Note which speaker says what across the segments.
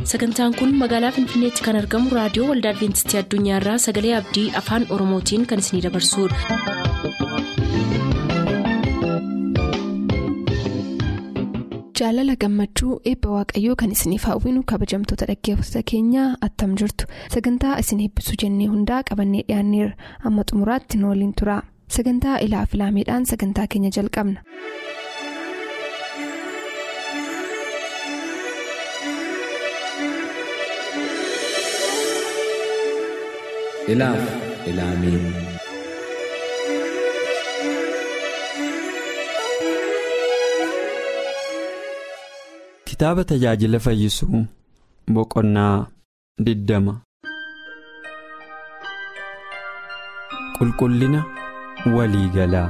Speaker 1: sagantaan kun magaalaa finfinneetti kan argamu raadiyoo waldaa adventistii addunyaarraa sagalee abdii afaan oromootiin kan isinidabarsudha.
Speaker 2: jaalala gammachuu eebba waaqayyoo kan isiniif hawwinu kabajamtoota dhaggeeffattoota keenyaa attam jirtu sagantaa isin eebbisuu jennee hundaa qabannee dhiyaanneerra amma xumuraatti nu waliin tura sagantaa ilaa filaameedhaan sagantaa keenya jalqabna.
Speaker 3: ilaaf ilaamee kitaaba tajaajila fayyisuu boqonnaa diddama qulqullina waliigalaa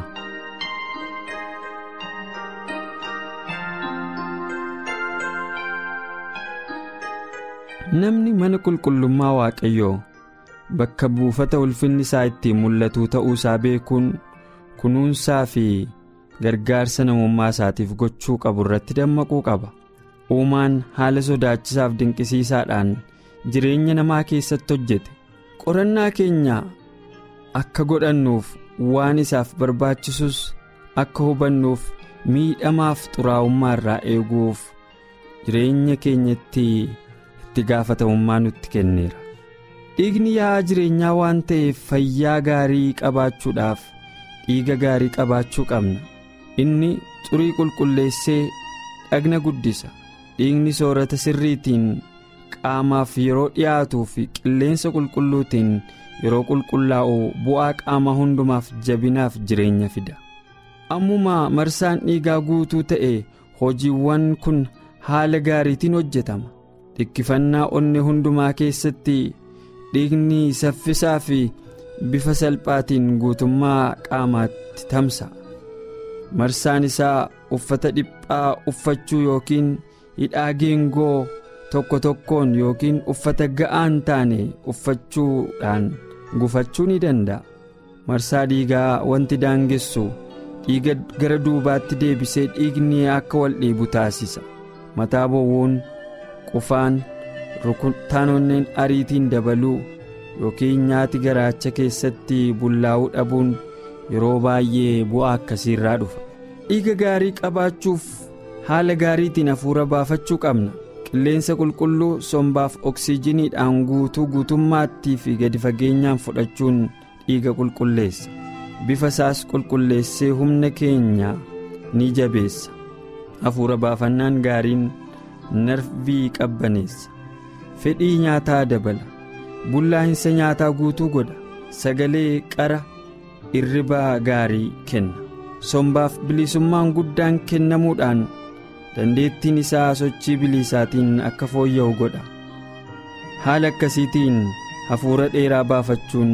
Speaker 3: namni mana qulqullummaa waaqayyoo bakka buufata ulfinni isaa ittiin mul'atuu ta'uu isaa beekuun kunuunsaa fi gargaarsa namummaa isaatiif gochuu qabu irratti dammaquu qaba uumaan haala sodaachisaaf dinqisiisaadhaan jireenya namaa keessatti hojjete qorannaa keenya akka godhannuuf waan isaaf barbaachisus akka hubannuuf miidhamaaf xuraa'ummaa irraa eeguuf jireenya keenyatti itti gaafatamummaa nutti kenneera. dhiigni yaa'aa jireenyaa waan ta'eef fayyaa gaarii qabaachuudhaaf dhiiga gaarii qabaachuu qabna inni xurii qulqulleessee dhagna guddisa dhiigni soorata sirriitiin qaamaaf yeroo dhiyaatuu fi qilleensa qulqulluutiin yeroo qulqullaa'u bu'aa qaama hundumaaf jabinaaf jireenya fida ammuma marsaan dhiigaa guutuu ta'e hojiiwwan kun haala gaariitiin hojjetama dhikkifannaa onne hundumaa keessatti. dhiigni saffisaa fi bifa salphaatiin guutummaa qaamaatti tamsa'a marsaan isaa uffata dhiphaa uffachuu yookiin hidhaa geengoo tokko tokkoon yookiin uffata ga'aan taane uffachuudhaan gufachuu ni danda'a marsaa dhiigaa wanti daangessu dhiiga gara duubaatti deebisee dhiigni akka wal dhiibu taasisa mataa bowwuun qufaan. rukutaanonneen ariitiin dabaluu yookiin nyaati garaacha keessatti bullaa'uu dhabuun yeroo baay'ee bu'aa akkasiirraa dhufa dhiiga gaarii qabaachuuf haala gaariitiin hafuura baafachuu qabna qilleensa qulqulluu sombaaf oksiijiniidhaan guutuu guutummaattii fi gadi fageenyaan fudhachuun dhiiga qulqulleessa bifa isaas qulqulleessee humna keenya ni jabeessa hafuura baafannaan gaariin narvii qabbaneessa. fedhii nyaataa dabala bullaa'insa nyaataa guutuu godha sagalee qara irribaa gaarii kenna sombaaf bilisummaan guddaan kennamuudhaan dandeettiin isaa sochii biliisaatiin akka fooyya'u godha haala akkasiitiin hafuura dheeraa baafachuun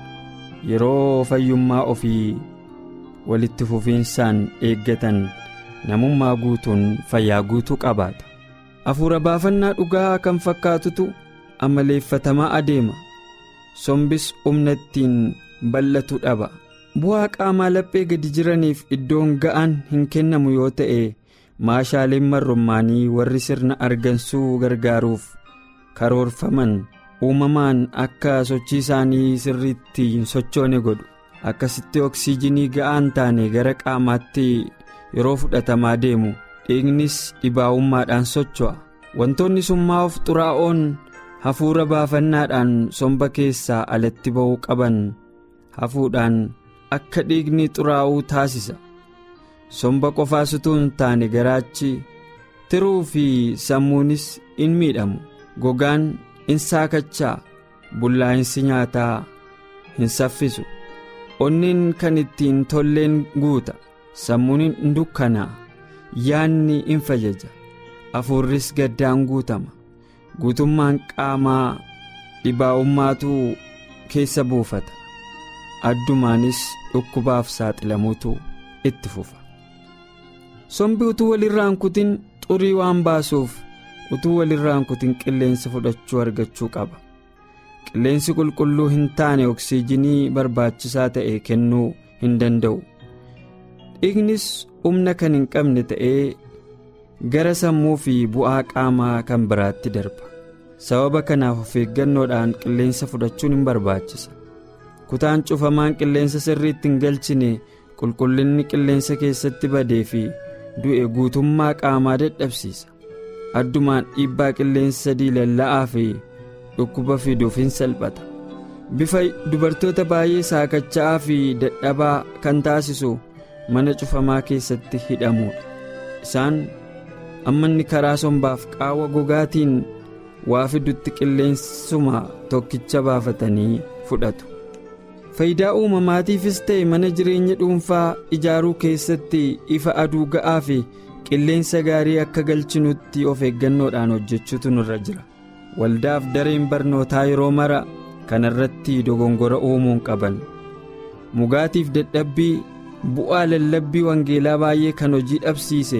Speaker 3: yeroo fayyummaa ofii walitti fufiinsaan eeggatan namummaa guutuun fayyaa guutuu qabaata. hafuura baafannaa dhugaa kan fakkaatutu amaleeffatamaa adeema sombis humna ittiin bal'atu dhaba bu'aa qaamaa laphee gadi jiraniif iddoon ga'aan hin kennamu yoo ta'e maashaaleen marrummaanii warri sirna argansuu gargaaruuf karoorfaman uumamaan akka sochii isaanii sirriitti hin sochoone godhu akkasitti oksiijinii ga'aan taane gara qaamaatti yeroo fudhatamaa deemu. dhiignis dhibaa'ummaadhaan socho'a wantoonni summaa'uuf xuraa'oon hafuura baafannaadhaan somba keessaa alatti ba'uu qaban hafuudhaan akka dhiigni xuraa'uu taasisa somba qofaas utuu hin taane garaachi tiruu fi sammuunis in miidhamu gogaan in saakachaa bullaa'insi nyaataa hin saffisu onneen kan ittiin tolleen guuta sammuun in dukkanaa. yaanni in fajaja hafuurris gaddaan guutama guutummaan qaamaa dhibaa'ummaatu keessa buufata addumaanis dhukkubaaf saaxilamuutu itti fufa sombi utuu walirraan kutin xurii waan baasuuf utuu walirraan kutin qilleensa fudhachuu argachuu qaba qilleensi qulqulluu hin taane oksiijinii barbaachisaa ta'e kennuu hin danda'u dhiignis humna kan hin qabne ta'ee gara sammuu fi bu'aa qaamaa kan biraatti darba sababa kanaaf of eeggannoodhaan qilleensa fudhachuun hin barbaachisa kutaan cufamaan qilleensa sirriitti hin galchine qulqullinni qilleensa keessatti badee fi du'e guutummaa qaamaa dadhabsiisa addumaan dhiibbaa qilleensa diilalla'aa fi dhukkuba fiduuf hin salphata bifa dubartoota baay'ee saakacha'aa fi dadhabaa kan taasisu mana cufamaa keessatti hidhamuudha isaan amma inni karaa sombaaf qaawwa gogaatiin waa fidutti qilleensuma tokkicha baafatanii fudhatu faayidaa uumamaatiifis ta'e mana jireenya dhuunfaa ijaaruu keessatti ifa aduu ga'aa fi qilleensa gaarii akka galchinutti of eeggannoodhaan hojjechuutu nurra jira waldaaf dareen barnootaa yeroo mara kana irratti dogongora uumuun qaban mugaatiif dadhabbii bu'aa lallabbii wangeelaa baay'ee kan hojii dhabsiise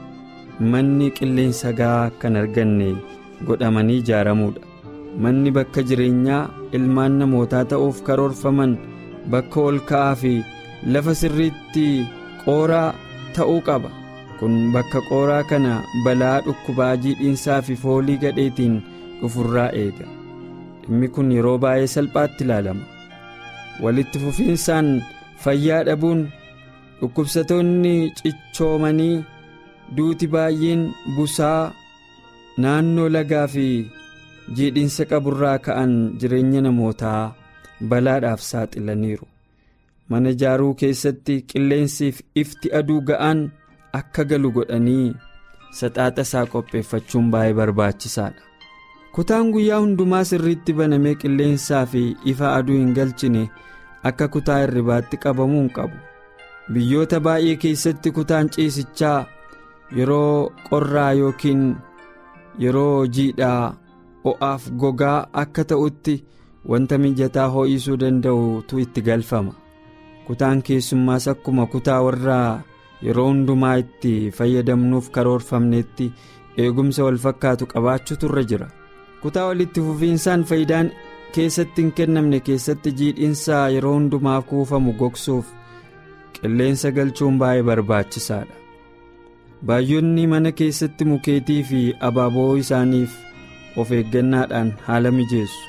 Speaker 3: manni qilleensa ga'aa kan arganne godhamanii ijaaramuudha manni bakka jireenyaa ilmaan namootaa ta'uuf karoorfaman bakka ol ka'aa fi lafa sirriitti qooraa ta'uu qaba kun bakka qooraa kana balaa dhukkubaa jiidhinsaa fi foolii gadheetiin dhufurraa eega dhimmi kun yeroo baay'ee salphaatti ilaalama walitti fufiinsaan fayyaa dhabuun dhukkubsatoonni cichoomanii duuti baay'een busaa naannoo lagaa fi jiidhinsa qaburraa ka'an jireenya namootaa balaadhaaf saaxilaniiru mana ijaaruu keessatti qilleensiif ifti aduu ga'aan akka galu godhanii saxaaxa isaa qopheeffachuun baay'ee barbaachisaadha kutaan guyyaa hundumaa sirriitti banamee qilleensaa fi ifa aduu hin galchine akka kutaa hirribaatti qabamuu hin qabu biyyoota baay'ee keessatti kutaan ciisichaa yeroo qorraa yookiin yeroo jiidhaa o'aaf gogaa akka ta'utti wanta mijataa ho'isuu danda'utu itti galfama kutaan keessummaas akkuma kutaa warraa yeroo hundumaa itti fayyadamnuuf karoorfamnetti eegumsa wal fakkaatu qabaachuutu irra jira kutaa walitti fufiinsaan faayidaan keessatti hin kennamne keessatti jiidhinsaa yeroo hundumaa kuufamu gogsuuf qilleensa galchuun baay'ee barbaachisaadha baay'oonni mana keessatti mukeetii fi abaaboo isaaniif of eeggannaadhaan haala mijeessu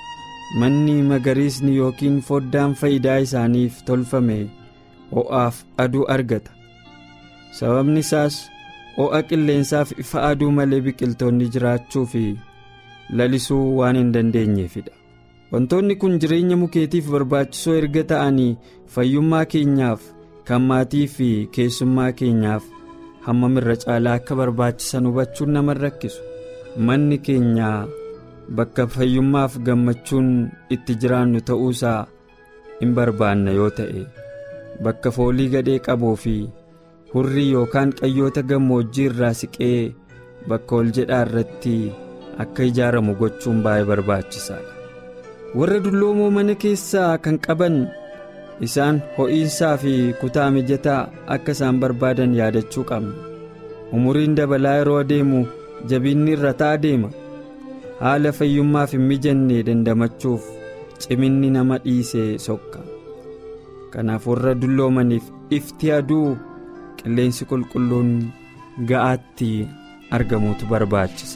Speaker 3: manni magariisni yookiin foddaan faayidaa isaaniif tolfame ho'aaf aduu argata sababni isaas ho'a qilleensaaf ifa aduu malee biqiltoonni jiraachuu fi lalisuu waan hin dandeenyeefidha wantoonni kun jireenya mukeetiif barbaachisoo erga ta'anii fayyummaa keenyaaf kan maatii fi keessummaa keenyaaf hammam irra caalaa akka barbaachisan hubachuun nama rakkisu manni keenya bakka fayyummaaf gammachuun itti jiraannu ta'uusaa hin barbaanna yoo ta'e bakka foolii gadhee qabuu fi hurrii yookaan qayyoota gammoojjii irraa siqee bakka ol jedhaa irratti akka ijaaramu gochuun baay'ee barbaachisaadha warra dulloomoo mana keessaa kan qaban isaan ho'iinsaa fi kutaa mijataa akka isaan barbaadan yaadachuu qabna umuriin dabalaa yeroo adeemu jabinni irra ta'a deema haala fayyummaaf hin mijanne dandamachuuf ciminni nama dhiisee sokka kanaaf warra dulloomaniif ifti aduu qilleensi qulqulluun ga'aatti argamuutu barbaachisa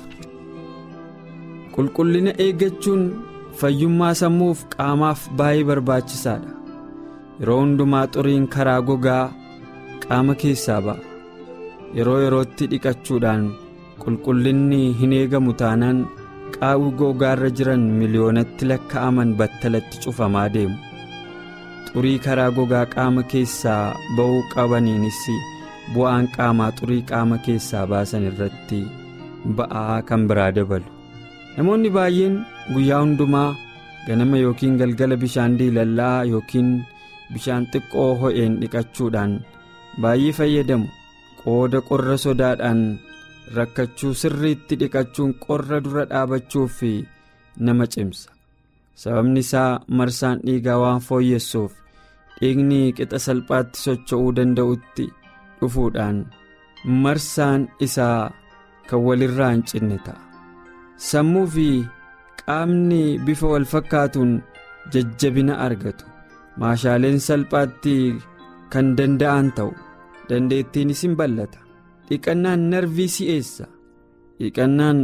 Speaker 3: qulqullina eeggachuun fayyummaa sammuuf qaamaaf baay'ee barbaachisaadha yeroo hundumaa xuriin karaa gogaa qaama keessaa ba'a yeroo yerootti dhiqachuudhaan qulqullinni hin eegamu taanaan qaawwi gogaarra jiran miliyoonatti lakkaa'aman battalatti cufamaa deemu xurii karaa gogaa qaama keessaa ba'uu qabaniinis bu'aan qaamaa xurii qaama keessaa baasan irratti ba'aa kan biraa dabalu namoonni baay'een guyyaa hundumaa ganama yookiin galgala bishaan diilallaa yookiin bishaan xiqqoo ho'een dhiqachuudhaan baay'ee fayyadamu qooda qorra sodaadhaan rakkachuu sirriitti dhiqachuun qorra dura dhaabachuuf nama cimsa sababni isaa marsaan dhiigaa waan fooyyessuuf dhiigni qixa salphaatti socho'uu danda'utti dhufuudhaan marsaan isaa kan walirraa hin cinne ta'a sammuu fi qaamni bifa wal fakkaatuun jajjabina argatu maashaaleen salphaatti kan danda'an ta'u dandeettiinis hin ballata dhiqannaan narvii si'eessa dhiqannaan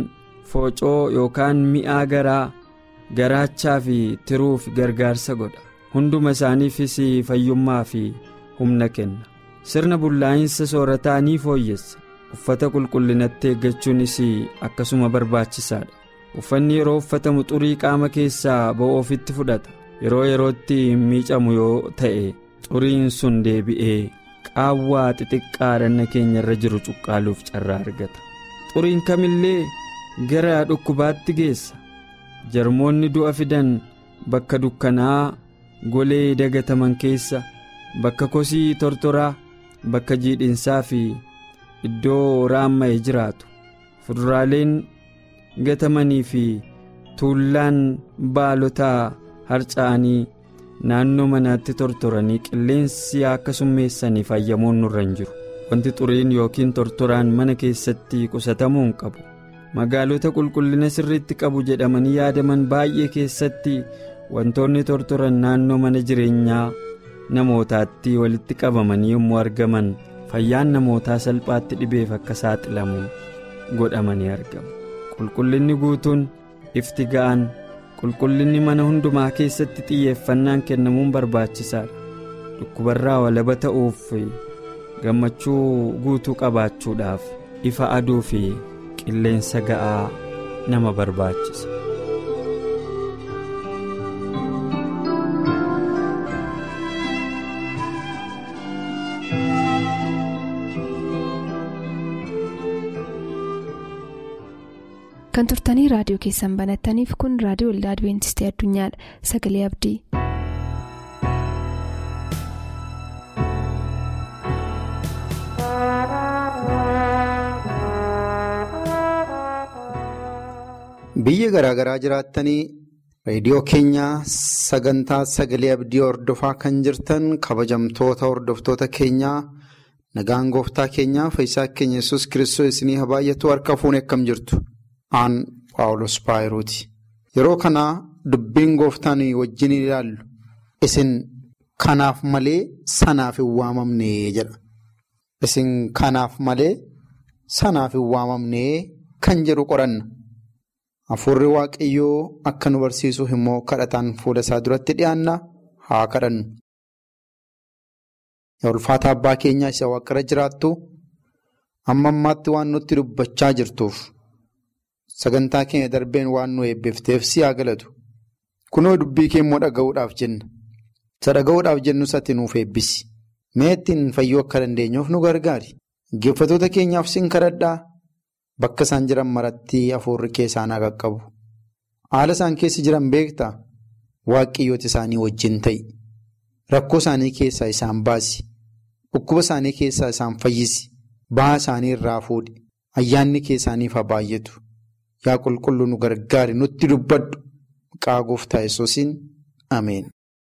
Speaker 3: foocoo yookaan mi'aa garaa garaachaa fi tiruuf gargaarsa godha hunduma isaaniifis fayyummaa fi humna kenna sirna bullaa'insa soorataa ni fooyyessa uffata qulqullinatti eeggachuunis akkasuma barbaachisaadha uffanni yeroo uffatamu xurii qaama keessaa ba'u ofitti fudhata yeroo yerootti miicamu yoo ta'e xuriin sun deebi'ee qaawwaa xixiqqaa dhanna keenya irra jiru cuqqaaluuf carraa argata xuriin kamillee gara dhukkubaatti geessa jarmoonni du'a fidan bakka dukkanaa golee dagataman keessa bakka kosii tortoraa bakka jiidhinsaa fi iddoo raamma'e jiraatu fuduraaleen gatamanii fi tuullaan baalotaa harca'anii naannoo manaatti tortoranii qilleensi akka summeessanii fayyamuun nurra hin jiru wanti xuriin yookiin tortoraan mana keessatti qusatamuu hin qabu magaalota qulqullina sirriitti qabu jedhamanii yaadaman baay'ee keessatti wantoonni tortoran naannoo mana jireenyaa namootaatti walitti qabamanii yommuu argaman fayyaan namootaa salphaatti dhibeef akka saaxilamu godhamanii argamu qulqullinni guutuun ifti ga'an qulqullinni mana hundumaa keessatti xiyyeeffannaan kennamuun barbaachisaadha dhukkubarraa walaba ta'uuf gammachuu guutuu qabaachuudhaaf ifa aduu fi qilleensa ga'aa nama barbaachisa.
Speaker 2: kan turtanii raadiyoo keessan banattaniif kun raadiyoo waldaa adibeentistii addunyaadha sagalee abdii.
Speaker 4: biyya garaagaraa jiraattanii reediyoo keenya sagantaa sagalee abdii hordofaa kan jirtan kabajamtoota hordoftoota keenyaa nagaan gooftaa keenyaa fayyisaa keenya yesus kiristoos isinii haa baay'atu harka fuunee akkam jirtu. aan paawulos paayirooti yeroo kanaa dubbiin gooftaan wajjin ilaallu isin kanaaf malee sanaaf hin waamamne jedha isin kanaaf malee sanaaf hin waamamne kan jedhu qoranna hafuurri waaqayyoo akka nu barsiisuuf immoo kadhataan fuula isaa duratti dhiyaanna haa kadhannu. ulfaata abbaa keenyaa isa waaqarra jiraattu amma ammaatti waan nutti dubbachaa jirtuuf. Sagantaa keenya darbeen waan nu eebbifteef si haa galatu. Kunoo dubbii kee immoo dhaga'uudhaaf jenna. Isa dhaga'uudhaaf jennu isatti nuuf eebbisi. Mee ittiin fayyuu akka dandeenyuuf nu gargaari. Geeffatoota keenyaaf sin kadhadhaa bakka isaan jiran maratti hafuurri kee isaan haa qaqqabu. Haala isaan keessa jiran beektaa waaqayyoota isaanii wajjin ta'i. Rakkoo isaanii keessaa isaan baasi. Dhukkuba isaanii keessaa isaan fayyisi. Baha isaanii irraa fuudhi. Ayyaanni kee isaaniif haa baay'atu. Yaa qulqulluu nu gargaari nutti dubbadhu maqaa gooftaa yesuusiin ameen.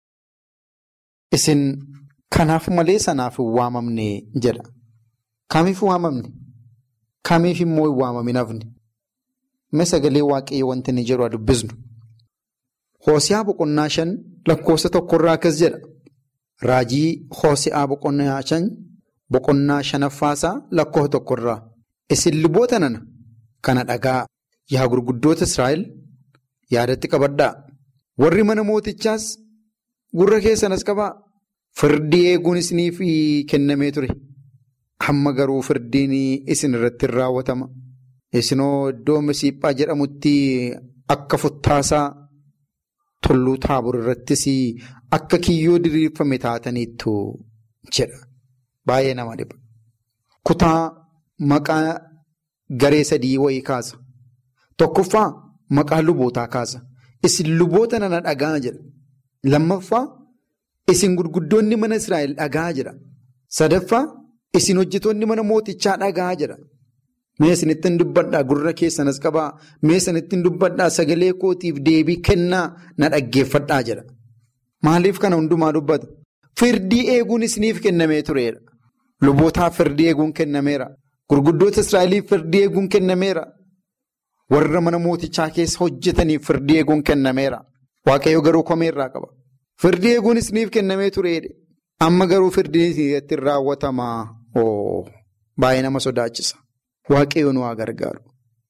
Speaker 4: Isin kanaaf malee sanaaf hin waamamne jedha. Kamiif waamamne? Kamiif immoo hin waamamin hafne? Mee sagalee waaqayyoo wanti inni jedhu haa dubbisnu. Hoosiyaa boqonnaa shan lakkoofsa tokkorraa akkas jedha. Raajii Hoosiyaa boqonnaa shan boqonnaa shanaffaasaa lakkoofsa tokkorraa. Isin luboota nana kana dhagaa. Yaa gurguddoota Israa'el yaadatti qabadhaa. Warri mana mootichaas gurra keessanas qabaa. Firdii eeguun isiniif kennamee ture. Amma garuu firdiin isin irratti hin raawwatama. Isinoo iddoo Misiiphaa jedhamutti akka futtaasaa tulluu taabur irrattis akka kiyyoo diriirfame taataniittu jedha. Baay'ee nama dhiba. Kutaa maqaa garee sadii wayii kaasa. Tokkoffaa maqaa lubootaa kaasa. Isin luboota nana dhagaa jedha. Lammaffaa isin gurguddoonni mana Israa'el dhagaa jedha. Sadaffaa isin hojjetoonni mana mootichaa dhagaa jedha. Mee isinittiin dubbadhaa gurra keessanas qabaa. Mee isinittiin dubbadhaa sagalee kootiif deebii kennaa na dhaggeeffadhaa jedha. Maaliif kana hundumaa dubbata? Firdii eeguun isiniif kennamee tureedha. Lubootaaf firdii eeguun kennameera. Gurguddoota Israa'eliif firdii eeguun kennameera. Warra mana mootichaa keessa hojjetaniif firdii eeguun kennameera. Waaqayyo garuu komeerraa qaba. Firdii eeguun isiniif kennamee tureedha. Amma garuu firdiin isinitti raawwatamaa. Baay'ee nama sodaachisa. Waaqayyo nu haa gargaaru.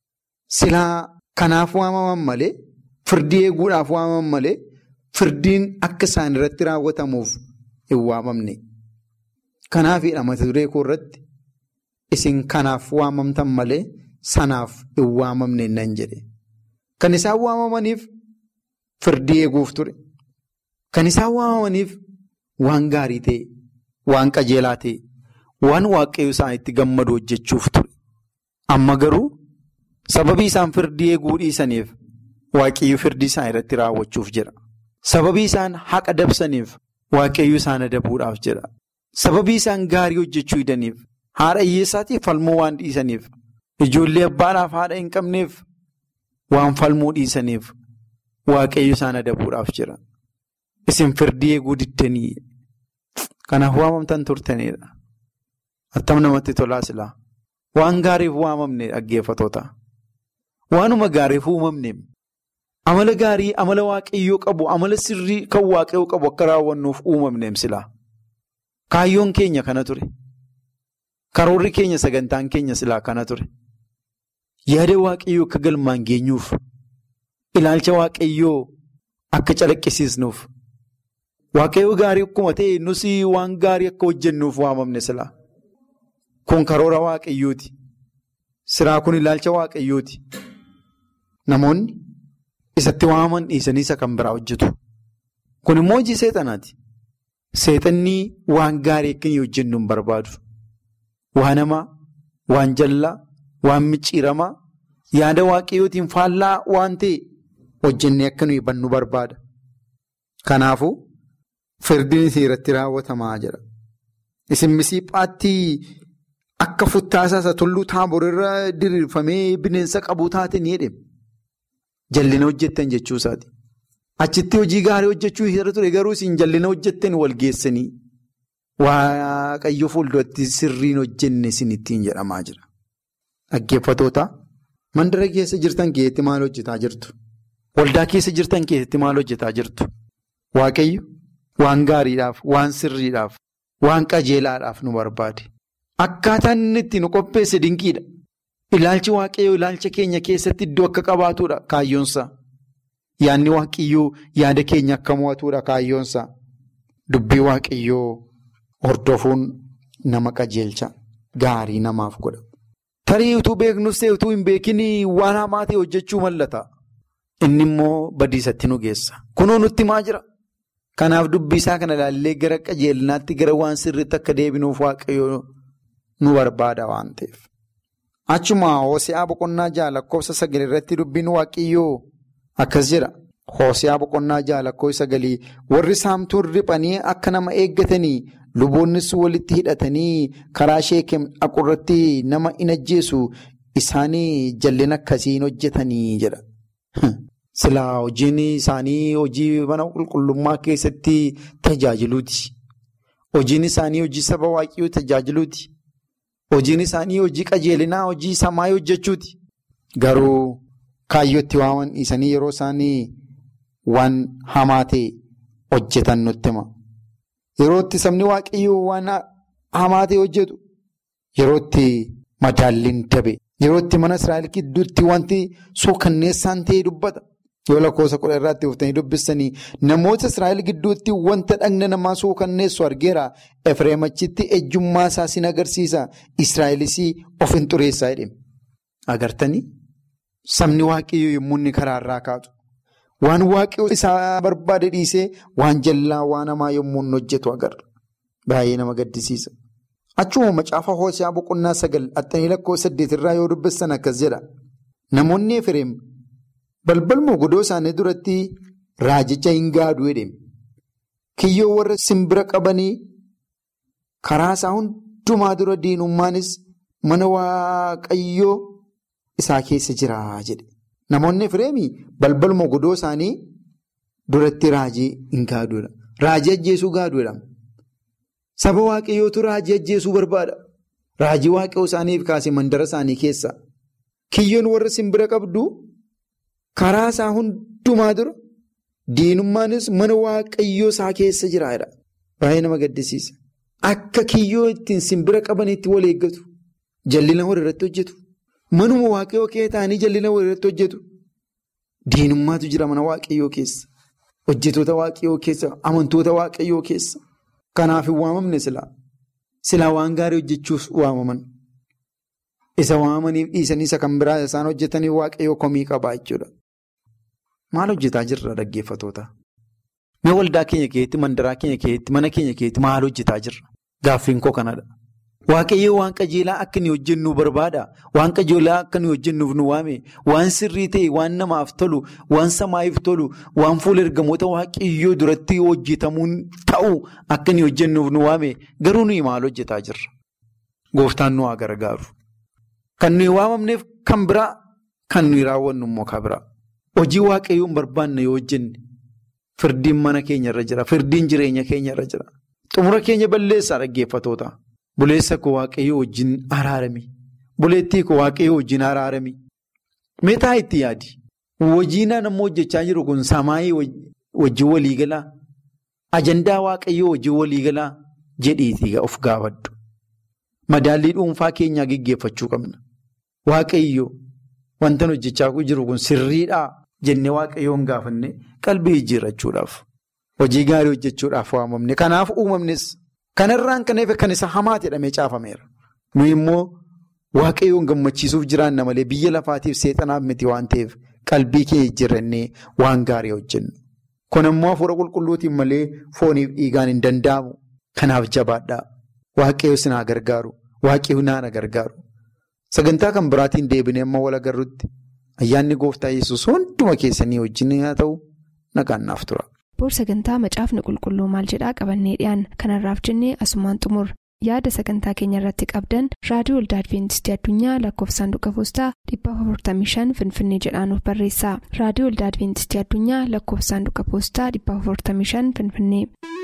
Speaker 4: silaa kanaaf waamaman malee firdii eeguudhaaf waamaman malee firdiin akka isaan irratti raawwatamuuf hin waamamne. Kanaafidha mata duree koo irratti isin kanaaf waamamtan malee sanaaf hin waamamne nan jedhe. Kan isaan waamamaniif firdii eeguuf ture. Kan isaan waamamaniif waan gaarii ta'e, waan qajeelaa ta'e, waan waaqayyo isaanitti gammadu hojjechuuf ture. Amma garuu sababii isaan firdii eeguu dhiisaniif waaqayyo firdii isaan irratti raawwachuuf jira. Sababii isaan haqa dabsaniif waaqayyo isaan adabuudhaaf jira. Sababii isaan gaarii hojjechuu hidaniif haadha hiyyeessaatiif falmuu waan dhiisaniif ijoollee abbaadhaaf haadha hin qabneef waan falmuu dhiisaniif waaqayyo isaan adabuudhaaf jira. Isin firdii eeguu diddanii kanaaf waamamtan turtanidha. Attam namatti tolaa silaa. Waan gaariif waamamne dhaggeeffatoota. Waanuma gaariif uumamne amala gaarii amala waaqayyoo qabu amala sirrii kan waaqayyoo qabu akka raawwannuuf uumamneem silaa. Kaayyoon keenya kana ture. Karoorri keenya sagantaan keenya silaa kana ture. Yaada waaqayyoo akka galmaan geenyuuf ilaalcha waaqayyoo akka calaqqisiisnuuf waaqayyoo gaarii akkuma ta'e nus waan gaarii akka hojjennuuf waamamne silaa. Kun karoora waaqayyooti. Siraa kun ilaalcha waaqayyooti. Namoonni isatti waamaman dhiisanii isa kan biraa hojjetu. Kun immoo hojii seexanaati. Seexanni waan gaarii akka inni hojjennu hin barbaadu. Waan hamaa, waan jallaa, waan micciiramaa, yaada waaqayyootiin faallaa waan ta'e hojjennee akka nuyi bannu barbaada. Kanaafuu firdiin isii irratti raawwatamaa jira. Isin misiiphaatti akka futtaasaa isa tulluu taabor irra diriirfamee bineensa qabu taate ni jedhama. Jallina hojjettan jechuu isaati. Achitti hojii gaarii hojjechuu irra ture garuu isin jallina hojjettan wal geessanii waaqayyo fuulduratti sirriin hojjenne isin ittiin jedhamaa jira. Dhaggeeffatoota mandara keessa jirtan keessatti maal hojjetaa jirtu? Waldaa keessa jirtan keessatti maal hojjetaa jirtu? Waaqayyo waan gaariidhaaf, waan sirriidhaaf, waan qajeelaadhaaf nu barbaade. Akkaataan inni itti nu qopheesse dinqiidha. Ilaalchi waaqayyoo ilaalcha keenya keessatti iddoo akka qabaatudha kaayyoonsa. Yaadni waaqayyoo yaada keenya akka mo'atudha kaayyoonsa. Dubbii waaqayyoo hordofuun nama qajeelcha. Gaarii namaaf godha. Tarii utuu beeknus ta'e utuu hin beekin waan hamaa ta'e hojjechuu mallata. Inni immoo badiisatti nu geessa. Kunoo nutti maa jira? Kanaaf dubbii isaa kana ilaallee gara qajeelinaatti gara waan sirriitti akka deebinuuf waaqayyoo nu barbaada waan ta'eef. Achuma Hoosiyaa boqonnaa jaha lakkoofsa sagal irratti dubbiin waaqayyoo akkas jedha. Hoosiyaa boqonnaa jaha lakkoofsa sagalii warri saamtuun riphanii akka nama eeggatanii luboonnis walitti hidhatanii karaa sheekem dhaqurratti nama in ajjeesu isaanii jallina akkasiin hojjetanii jedha. Silaa hojiin isaanii hojii mana qulqullummaa keessatti tajaajiluuti. Hojiin isaanii hojii saba waaqayyoo tajaajiluuti. Hojiin isaanii hojii qajeelinaa hojii samaa hojjechuuti. Garuu kaayyootti waaman dhiisanii yeroo isaanii waan hamaa ta'e hojjetan nutti hima. Yeroo itti sabni waaqayyoo waan hamaa ta'e hojjetu yeroo itti madaalliin dabe yeroo itti mana Israa'el gidduutti wanti suukanneessaan ta'e dubbata. Yoo lakkoofsa kudha irraatti dhuftanii dubbisanii namoota Israa'el gidduutti wanta dhagna namaa suukanneessu argeera. Efreem achitti ejjummaa isaa sin agarsiisa. Israa'elis of hin xureessaa jedhame. Agartanii sabni waaqayyoo yommuu inni karaarraa kaatu waan waaqayyoo isaa barbaade dhiisee waan jallaa waan hamaa yommuu inni hojjetu agarra. Baay'ee nama gaddisiisa. Achuma macaafa Hoosiyaa boqonnaa sagal haxanii lakkoofsa saddeet irraa yoo dubbistan akkas jedha. Namoonni Efreem. Balbal mogodoo isaanii duratti raajicha hin gaaduu jedhame. Kiyyoo warra simbira qabanii karaa isaa hundumaa dura diinummaanis mana waaqayyoo isaa keessa jira jedhe. Namoonni Efreemii balbal mogodoo isaanii duratti raajii hin gaaduudha. Raajii ajjeesuu gaaduudha. Saba waaqayyootu raajii ajjeesuu barbaada. Raajii waaqayyoo isaaniif kaasee mandara isaanii keessa. Kiyyoon warra simbira qabdu. Karaa isaa hundumaa dura diinummaanis mana waaqayyoo isaa keessa jiraadha. Baay'ee nama gaddisiisa. Akka kiyyoo ittiin simbira qabaniitti wal eeggatu. Jallina warra irratti hojjetu. Manuma waaqayyoo kee ta'anii jal'ina walirratti hojjetu. Diinummaatu jira mana waaqayyoo keessa. Hojjetoota waaqayyoo keessa. Amantoota waaqayyoo keessa. Kanaaf hin waamamne silaa. Silaa waan gaarii hojjechuuf waamaman. Isa waamamaniif dhiisanii isa kan biraa isaan hojjetanii waaqayyoo komii qabaa jechuudha. Maal hojjetaa jirra dhaggeeffatoota? Mee waldaa keenya keessatti, mandaraa keenya keessatti, mana keenya keessatti maal hojjetaa jirra? Gaaffiin koo kanadha. Waaqayyoo waan qajeelaa akka nuyi hojjennu barbaada. Waan qajeelaa akka nuyi hojjennuuf nu waame. Waan sirrii ta'e, waan namaaf tolu, waan samaa'iif tolu, waan fuula ergamoota waaqayyoo duratti hojjetamuun ta'u akka nuyi hojjennuuf nu waame. Garuu nuyi maal hojjetaa jirra? Gooftaan nu haa gargaaru. Kan nuyi waamamneef kan biraa, kan nuyi raawwannu immoo kan biraa. Hojii waaqayyoon barbaanne yoo hojjenne firdiin mana keenya irra jira. Firdiin jireenya keenya irra jira. Xumura keenya balleessaa dhaggeeffatoota. Buleessa koo waaqayyoo wajjin araarami. Buleettii koo waaqayyoo wajjin araarami. Meetaa itti yaadi? Hojiin nammoo hojjechaa jiru kun samaayii wajjin waliigalaa? Ajandaa waaqayyoo wajjin waliigalaa? Jedhiitii of gaafadhu. Madaallii dhuunfaa keenyaa gaggeeffachuu qabna. Waaqayyoo wanta hojjechaa jiru kun sirriidhaa jennee waaqayyoon gaafanne qalbii jijjiirrachuudhaaf. Hojii gaarii hojjechuudhaaf waamamne. Kanaaf uumamnes. Kanarraan kan eefe kan isa hamaa jedhamee caafameera. Nuyi immoo waaqayyoon gammachiisuuf jiraanna malee biyya lafaatiif seexanaaf miti waan ta'eef qalbii kee jijjiirrannee waan gaarii hojjennu. Kun immoo hafuura qulqulluutiin malee fooniif dhiigaan hin danda'amu. Kanaaf jabaadhaa. Waaqayyo sinaa gargaaru. Waaqayyo naana gargaaru. Sagantaa kan biraatiin deebinee amma wal agarrutti ayyaanni gooftaa yesus hunduma keessanii wajjin haa ta'u nagaan naaf tura.
Speaker 2: Boor sagantaa macaafni qulqulluu maal jedhaa qabannee dhiyaan kanarraaf jennee asumaan xumur yaada sagantaa keenya irratti qabdan raadiyoo waldaa adventistii addunyaa lakkoofsaanduqa poostaa 455 finfinnee jedhaanuf barreessa raadiyoo waldaa adventistii addunyaa lakkoofsaanduqa poostaa 455 finfinnee.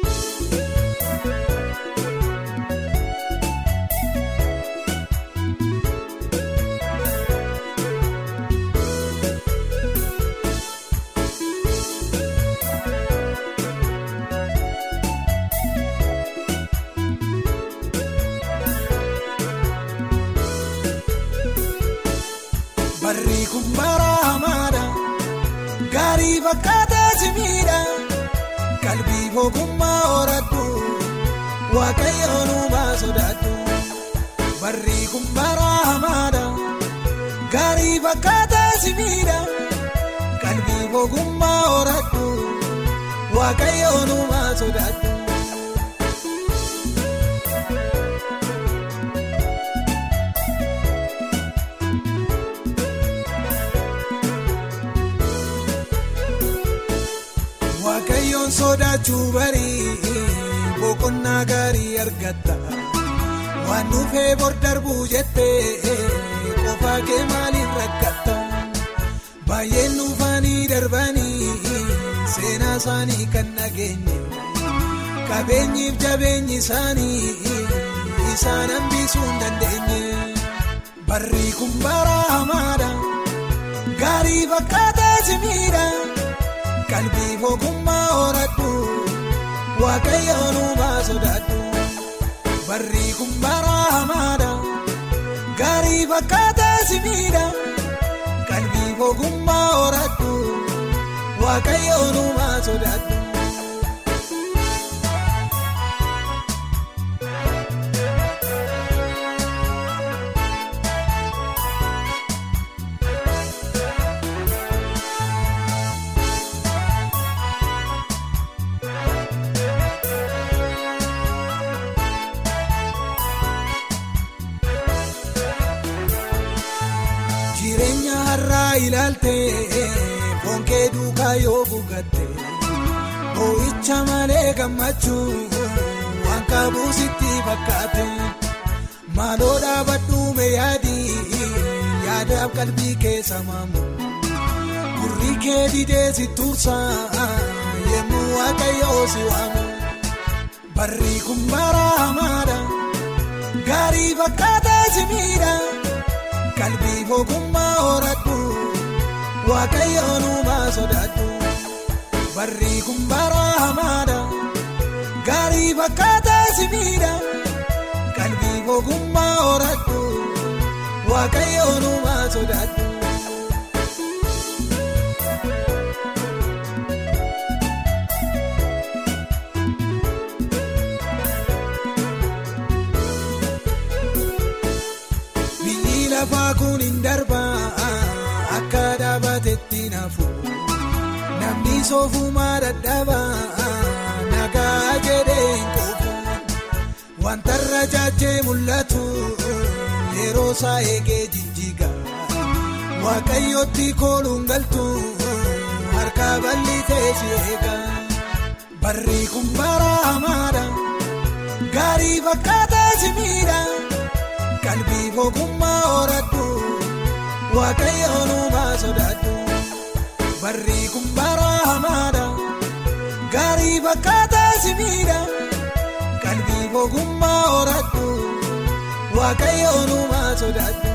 Speaker 5: Barri kun bara hamaadha. Gaarii fakkaataa simiidha. Qalbii ogummaa horadhu. Waaqayyoon uumaa sodaadhu. Barri kun bara hamaadha. Gaarii fakkaataa simiidha. Qalbii ogummaa horadhu. Waaqayyoon uumaa sodaadhu. Waaqayyoon sodaachuu barii boqonnaa gaarii argatta waan dhufee bor darbuu jettee qofaa kee maaliin rakkatta baay'een dhufanii darbanii seenaa isaanii kan nageenye qabeenyiif jabeenyi isaanii isaan hambisuu hin dandeenye barri kun bara hamaadha gaarii fakkaataa simiidha. Qalbii ogummaa horadhu waaqayyoon uumaa sodaadhu barri kun bara hamaadha gaarii fakkaataa simiidha qalbii ogummaa horadhu waaqayyoon uumaa sodaadhu. Jireenya har'aa ilaaltee fonkee duukaa yoo buugatte boo'icha malee gammachuu waan qabu sitti fakkaate maaloo dhaabadhuume yaadii yaadaaf qalbii keessa maamu gurri kee didee si tursaa yemmuu waaqayyoo si waamu barri kun bara hamaadha gaarii fakkaataa si miidha. Qalbii ogummaa horadhu waaqayyoon uumaa sodaadhu barri kun bara hamaadha gaarii fakkaataa simiidha qalbii ogummaa horadhu waaqayyoon uumaa sodaadhu. Biyyi lafaa kun hin darbaa akka dhaabatetti naafu namni soofumaa dadhabaa nagaa jedhee hin quufu wanta irra jaajee mul'atu yeroo isaa eegee jijjiiga waaqayyootti kooluun galtu harka bal'isee si eega barri kun bara hamaadha gaarii fakkaataa si miidha. qalbii ogummaa horadhu waaqayyoon uumaa sodaadhu barri kun bara hamaadha gaarii fakkaataa si miidha qalbii ogummaa horadhu waaqayyoon uumaa sodaadhu.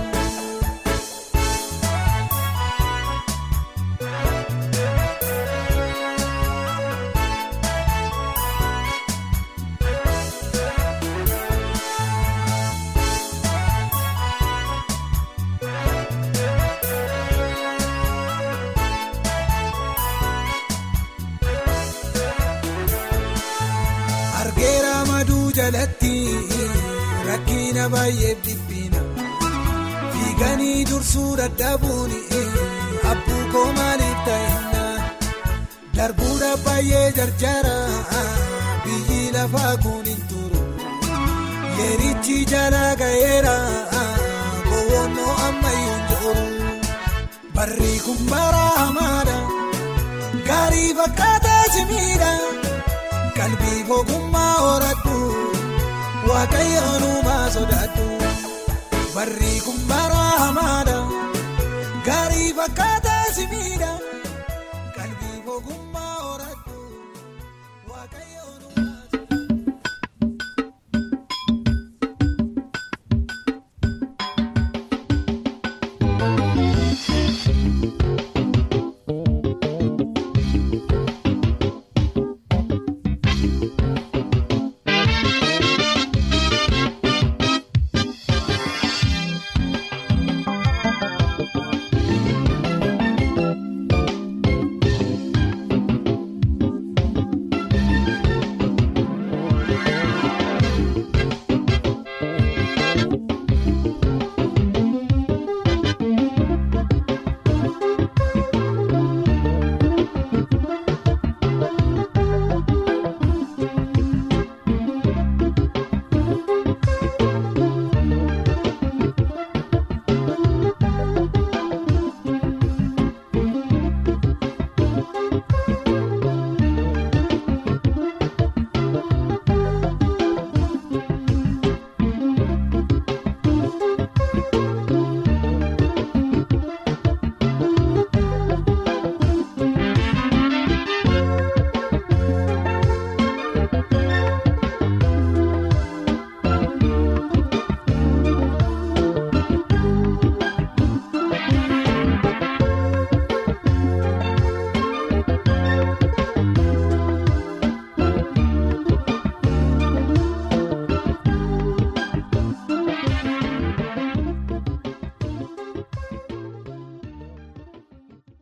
Speaker 5: argeera maduu jalatti rakkina baay'eef dhiphina fiiganii dursuu dadhabuun abbuu koo maaliif ta'inna darbuudha baay'ee jarjara biyyi lafaa kun hin turu yeerichi jala ga'eera gowwoonnoo ammayyuu hin jiru barri kun bara hamaadha gaarii fakkaataa si miidha. qalbii ogummaa horadhu waaqayyoon uumaa sodaadhu barri kun bara hamaadha gaarii fakkaataa si